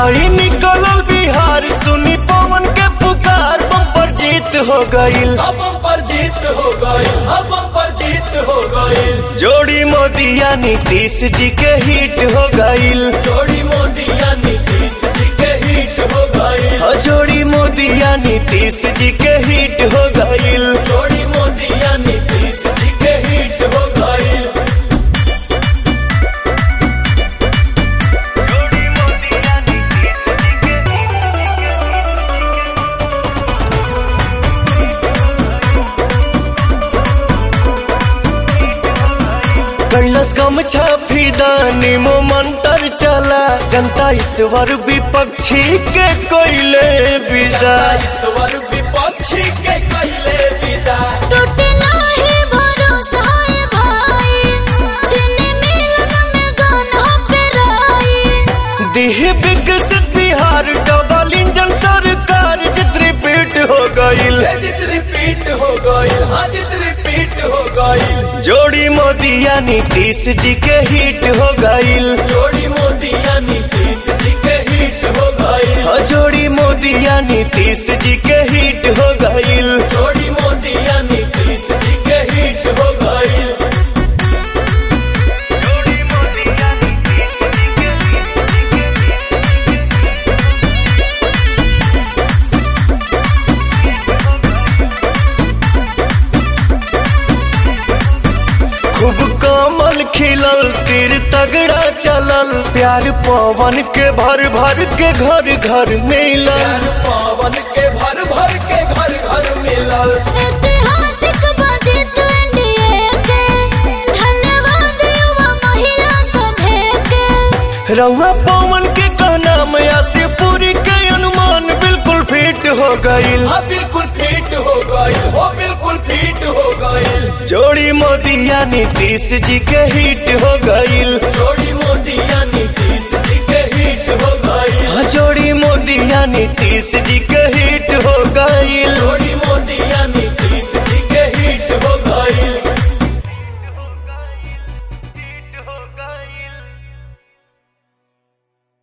हई निकलल बिहार सुनी पवन के पुकार बम्पर जीत हो गईल अब पर जीत हो गई अब पर जीत हो गई जोड़ी मोदिया नीतीश जी के हिट हो गईल जोड़ी मोदिया नीतीश जी के हिट हो गई हो जोड़ी मोदिया नीतीश जी के हिट हो गईल जोड़ी मोदिया नीतीश जी के हिट हो गई कैलस गम छाफीदानी मो मंत्र चला जनता ईश्वर विपक्षी के कोयले विदा ईश्वर विपक्षी के कहले विदा टूटे नाही भरोसा है भाई चीनी मिलन में गाना पे राई दिह विकसित बिहार डबल इंजन सरकार चित्र रिपीट हो गईल ये जित रिपीट हो गई हाँ जित रिपीट हो गई जोड़ी मोदिया नीतीश जी के हिट हो गईल जोड़ी मोदिया नीतीश जी के हिट हो गई हो जोड़ी मोदिया नीतीश जी के हिट हो गईल जोड़ी मोदिया नीतीश जी के हिट हो गई खूब कमल खिलल तीर तगड़ा चलल प्यार पवन के भर भर के घर घर मिलल प्यार पावन के भर भर के घर घर मिलल ऐतिहासिक बजट एनडीए के धन्यवाद युवा महिला सभे के रउआ पवन के कहना मया से पूरी के अनुमान बिल्कुल फिट हो गईल हाँ बिल्कुल फिट हो गई हो बिल्कुल फिट हो गई जोड़ी मोदिया नीतीश जी के हिट हो गईल जोड़ी मोदिया नीतीश जी के हिट हो गई हाँ, जोड़ी मोदिया नीतीश जी